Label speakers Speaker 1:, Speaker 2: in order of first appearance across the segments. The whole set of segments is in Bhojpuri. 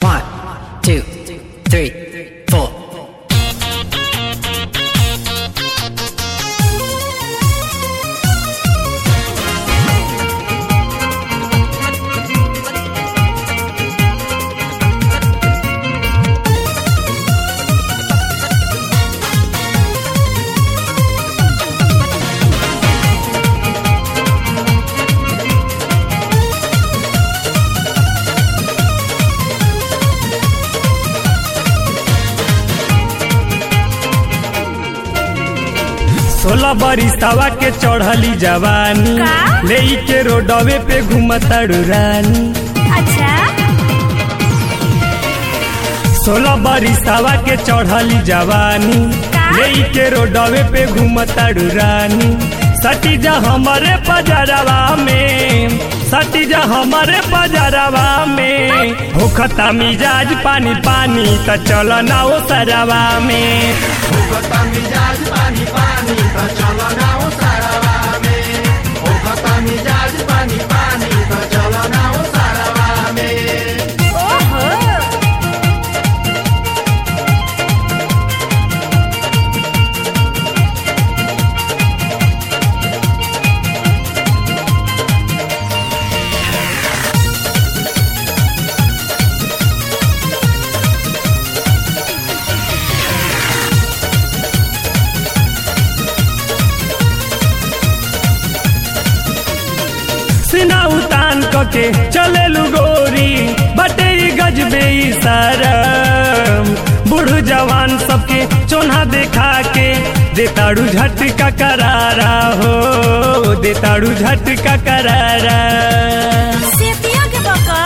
Speaker 1: One, two, three, four.
Speaker 2: सोलह बरिसावा के चढ़ली जवानी
Speaker 3: का?
Speaker 2: ले के रोडवे पे घूमताड़ू रानी
Speaker 3: अच्छा
Speaker 2: सोलह बरिसावा के चढ़ली जवानी
Speaker 3: का?
Speaker 2: ले के रोडवे पे घूमताड़ू रानी सटी जा हमारे पजरवा में सटी जा हमारे पजरवा में होखता मिजाज पानी पानी त चल ना ओ सरवा में
Speaker 3: ओहो
Speaker 2: सीना उतान कके चले गोरी बटे ई गजबे ई सरम बूढ़ जवान सबके चोन्हा देखा के देताड़ू झटका करारा हो देताड़ू झटका करारा
Speaker 3: सेतिया के बका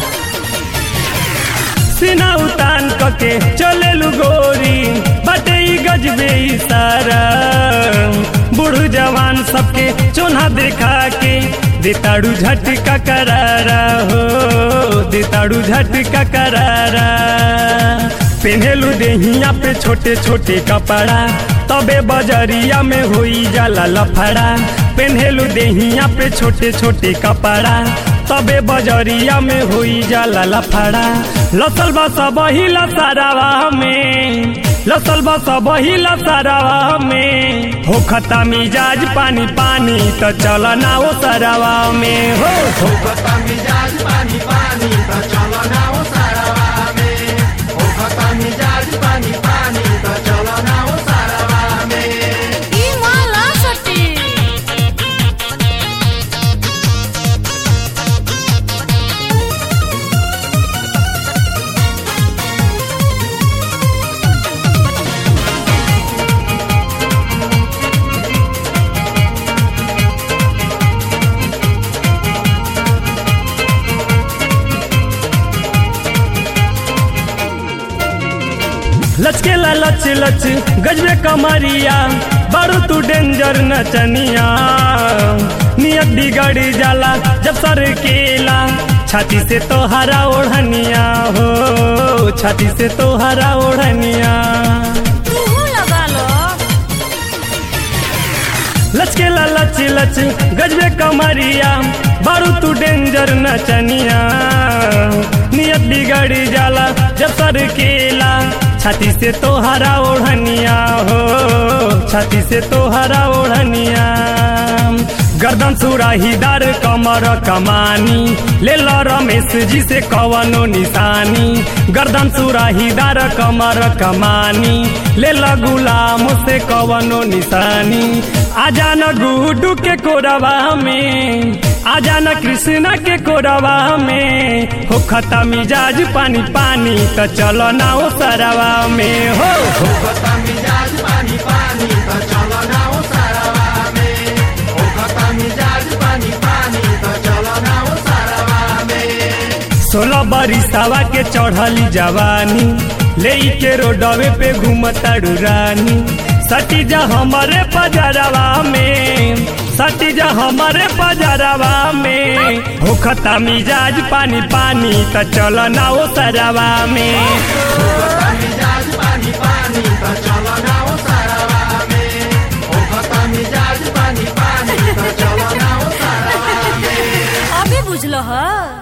Speaker 2: सीना उतान कके चले गोरी बटे ई गजबे ई सरम बूढ़ जवान सबके चोन्हा देखा के देताड़ू झटका करारा हो देताड़ू झटका करारा पेन्हेलू देहिया पे छोटे छोटे कपड़ा तबे बजरिया में होई जाला लफड़ा पेन्हेलू देहिया पे छोटे छोटे कपड़ा तबे बजरिया में होई जाला लफड़ा लसल बस बही लसारावा में लसल बस बही लसारावा में हो खता मिजाज पानी पानी त चल ना ओ सरावा में हो हो
Speaker 3: ई माला सटी
Speaker 2: लचकेला लच लच गजबे कमरिया बड़ू तू डेंजर नचनिया नियत बिगड़ जाला जब सर केला छाती से तो हरा ओढ़निया हो छाती से तो हरा ओढ़निया
Speaker 3: तू लगा लो
Speaker 2: लचकेला लच लच गजबे कमरिया बारू तू डेंजर नचनिया नियत बिगड़ जाला जब सर केला छाती से तो हरा ओढ़निया हो छाती से तो हरा ओढ़निया गर्दन सुराहीदार कमर कमानी ले लो रमेश जी से कवनो निशानी गर्दन सुराहीदार कमर कमानी ले लो गुलाम से कवनो निशानी आजा न गुडू के कोरवा में आजा न कृष्णा के कोरवा में हो खता मिजाज पानी पानी त चलो ना ओ सरवा में हो हो सोलह बरिसावा के चढ़ली जवानी ले के रोडवे पे घूमताड़ू रानी सटी जा हमारे पजरवा में सटी जा हमारे पजरवा में होखता मिजाज पानी पानी त चल ना ओ सरवा में
Speaker 3: अभी बुझलो ह